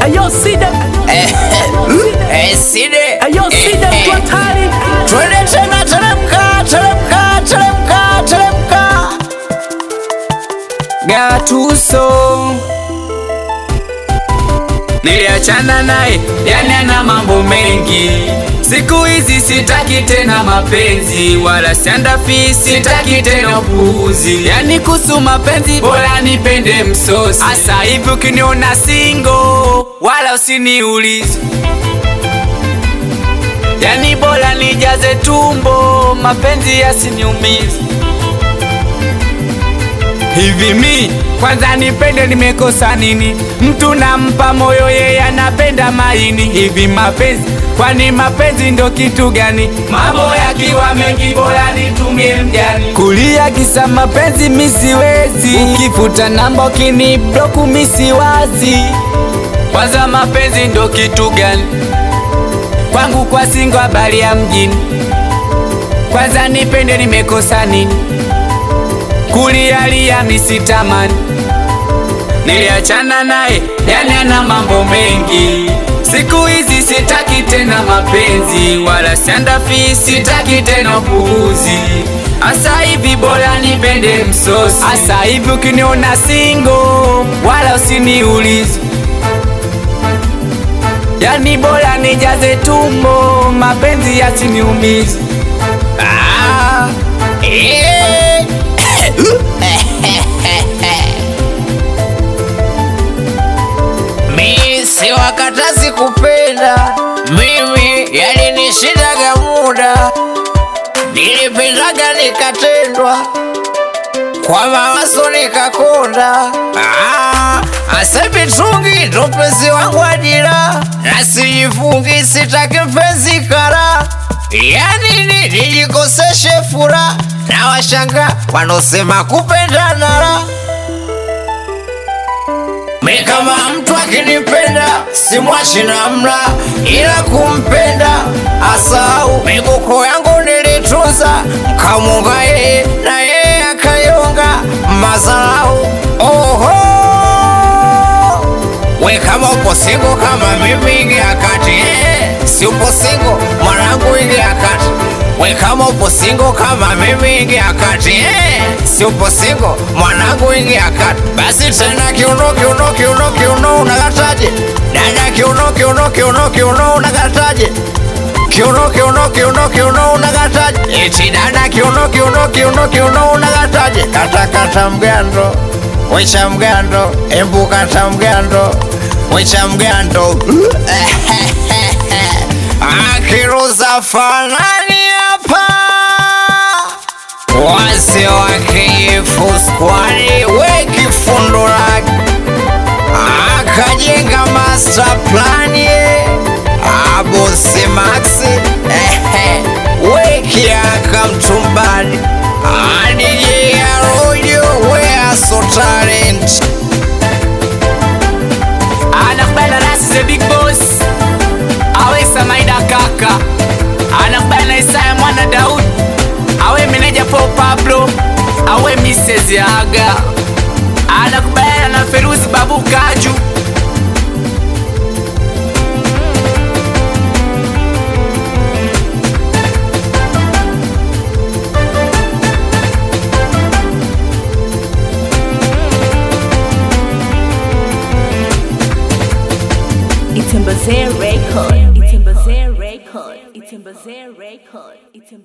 Ayo sida Eh, Side. Ayo sida Eh, eh. mtu hatari Twende tena, teremka, teremka, teremka, teremka. Gatuso niliachana naye, yani ana mambo mengi. Siku hizi sitaki tena mapenzi, wala siandafi, sitaki tena upuuzi. Yani kuhusu mapenzi, bora nipende msosi. Asa hivi ukiniona singo, wala usiniulize Yani bora nijaze tumbo, mapenzi yasiniumize. Hivi mi kwanza nipende, nimekosa nini? Mtu nampa moyo, yeye anapenda maini. Hivi mapenzi, kwani mapenzi ndo kitu gani? Mambo yakiwa mengi, bora nitumie mjani. Kulia kisa mapenzi mi siwezi, ukifuta namba ukini bloku mi siwazi. Kwanza mapenzi ndo kitu gani? kwangu kwa singo habari ya mjini. Kwanza nipende, nimekosa nini? Kulialia misitamani, niliachana naye, yani ana mambo mengi. Siku hizi sitaki tena mapenzi, wala siandafi, sitaki tena upuuzi. Asa hivi bora nipende msosi. Asa hivi ukiniona singo, wala usiniulize Yani bora nijaze tumbo, mapenzi yasiniumize. Ah, eh. Mi si wakatazi kupenda, mimi yalinishindaga muda, nilipendaga nikatendwa kwa mawazo nikakonda. Ah, asebi tungi ndo mpenzi wangu ajira, nasijifungi sitaki mpenzi kara. Yani ni nijikoseshe furaha na washanga wanaosema kupendana la mi kama mtu akinipenda simwachi namna, ila kumpenda asau miguko yangu nilitunza, mkamunga yeye na yeye akayonga mazarau. Oho, we kama upo singo kama mimi ingia kati, eh, si upo singo mwanangu ingia kati. We kama upo singo kama mimi ingia kati, eh, si upo singo mwanangu ingia kati. Basi tena kiuno kiuno kiuno kiuno unakataje? Dada kiuno kiuno kiuno kiuno unakataje? Kiuno kiuno kiuno kiuno unakataje? Eti dada kiuno kiuno kiuno kiuno unakataje? Kata kata mgando, wecha mgando, embu kata mgando, wecha mgando. Akiruza fanani hapa wase wakiifu skwani weki fundo lake akajenga master plan ye abosi maxi ehe weki akamtumbani adije arojo weaso talent Anakubali rasi the big boss Awe Samaida kaka Anakubali na Isaya mwana Daudi Awe meneja Paul Pablo Awe Mrs. Yaga Anakubali na Feruzi Babu Kaju Itembeze record. Itembeze record. Itembeze record. Itembeze